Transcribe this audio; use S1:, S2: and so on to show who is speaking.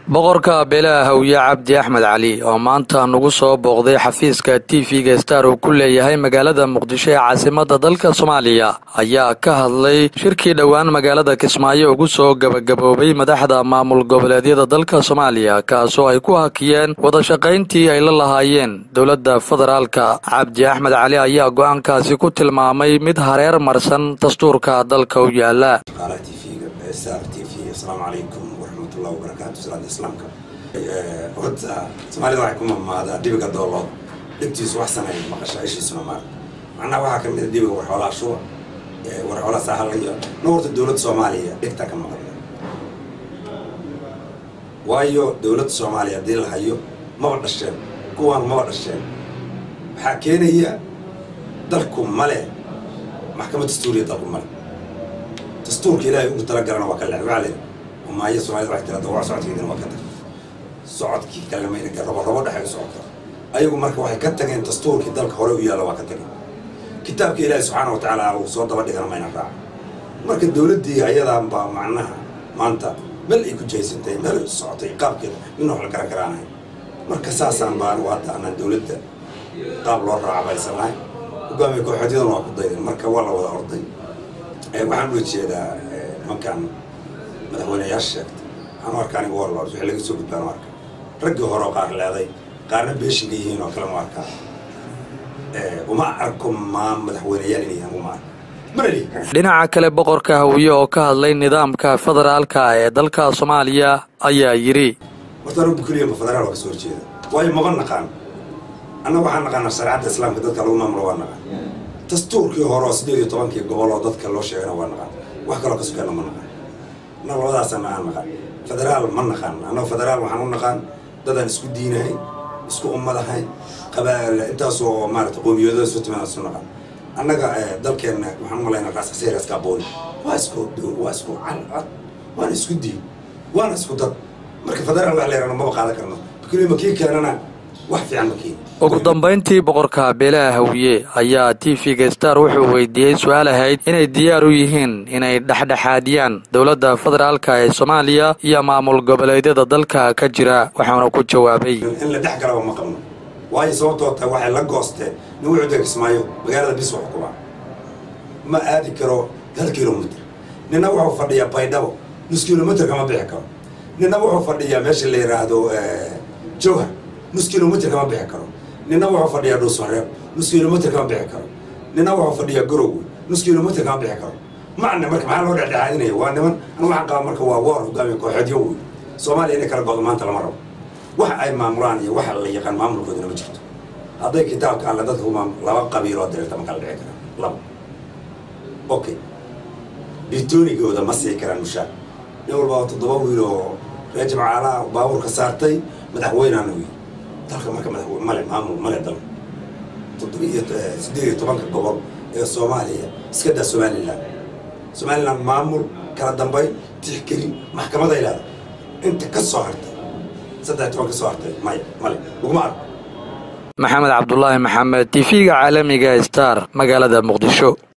S1: boqorka beelaha hawye cabdi axmed cali oo maanta nagu soo booqday xafiiska t v-ga star uu ku leeyahay magaalada muqdisho ee caasimada dalka soomaaliya ayaa ka hadlay shirkii dhowaan magaalada kismaayo ugu soo gabagaboobay madaxda maamul goboleedyada dalka soomaaliya kaasoo ay ku hakiyeen wadashaqayntii ay la lahaayeen dowladda federaalka cabdi axmed cali ayaa go-aankaasi ku tilmaamay mid hareer marsan dastuurka dalka u yaala
S2: islaamka horta soomaalida waxay ku mamaadaa dhibiga doolood dhegtiisu wax saneeya maqashaa ishiisuna maar macnaha waxaa kamid a dhibiga warxoolaa shuba warxoolaa saahalayo na horta dowladda soomaaliya dhegtaa ka maqan waayo dowladda soomaaliya haddii la hayo maba dhasheen kuwaan maba dhasheen waxaa keenaya dalku male maxkamad dastuuriya dalku male dastuurka ilaahay ugu talagalana waa ka le waa le maayo soomaalida waxay tirada waa socodkeedina waa ka tag socodkii kalamayna rabo rabo dhexay u socota ayagu marka waxay ka tageen dastuurkii dalka hore u yaalla waa ka tageen kitaabka ilaahi subxaana wa tacaala uu soo daba dhigana mayna raaca marka dowladdii ayadan baa macnaha maanta meel ay ku jaysantay meel ay socotay qaabkeeda mina wax la garan garaanahay marka saasaan baan hadda anaan dowladda qaab loo raaca baysan lahayn hogaamiya kooxeedyadana waa ku dayden marka waa la wada orday waxaan ula jeedaa nimankan madaxweyneyaasha sheegtay waxaan u arkaa aniga warlord wixii laga soo gudbaan u arkaa raggii hore oo qaar leeday qaarna beeshinka yihiin oo kale ma arkaa uma arko maa madaxweyneyaal inay yihiin uma arko
S1: dhinaca kale boqorka hawiye oo ka hadlay nidaamka federaalka ee dalka soomaaliya ayaa yidhi
S2: horta anagu keliya federaal waa ka soo horjeeda waayo maba naqaan annaga waxaan naqaanaa shareecadda islaamka dadka lagu maamulo waa naqaan dastuurkii hore oo siddeed iyo tobankii gobol oo dadka loo sheegana waa naqaan wax kaloo ka sukeena ma naqaan na labadaasana aan naqaan federaal ma naqaan annaga federaal waxaan u naqaan dadaan isku diinahay isku ummadahay qabaal intaasoo maarata qoomiyadooda isu timaada isu naqaan annaga dalkeenna waxaan umalaynaa raas xaseeraska abooni waa isku waa isku calcad waana isku diin waana isku dad marka federaal wax leerana maba qaadan karno keliya makii keenana wax fiican ma keeni
S1: ugu dambayntii boqorka beelaha hawiye ayaa t v-ga star wuxuu weydiiyey su-aal ahayd inay diyaar u yihiin inay dhexdhexaadiyaan dowladda federaalka ee soomaaliya iyo maamul goboleedyada dalka ka jira waxaana ku jawaabay
S2: in la dhex galaba ma qabno waayo sababtoo tahay waxay la goosteen nin wuxuu degismaayo magaalada bis wax kubaa ma aadi karo hal kilomitr nina wuxuu fadhiyaa baydhabo nus kilomitr kama bixi karo nina wuxuu fadhiyaa meesha la yidhaahdo jowhar nus kilomitr kama bixi karo nina wuxuu fadhiyaa dhuusmareeb nus kilomitr kama bixi karo nina wuxuu fadhiyaa garowe nus kilomitr kama bixi karo macna marka maxaa loo dhexdhexaadinaya waa niman anu waxaan qaba marka waa woor hogaamiya kooxeedyo wey soomaaliya inay kala godo maanta lama rabo wax ay maamulaan iyo waxa la yaqaan maamulkoodana ma jirto hadday kitaabka alle dadka ku maamul laba qabiiloo dirirta ma kala dhici karaan laba okay bitoonigooda ma sii karaan mushaar nin walba toddoba wiil oo reejib caalaha baabuurka saartay madaxweynaana wey dalka marka madaxweyne male maamul male dal toddoba iyo siddeed iyo tobanka gobol ee soomaaliya iska daa somalilan somalilan maamul kala dambayn tixgelin maxkamaday leedahay inta ka soo hartay saddex toban ka soo hartay maya male laguma arko
S1: maxamed cabdulaahi maxamed t v-ga caalamiga star magaalada muqdisho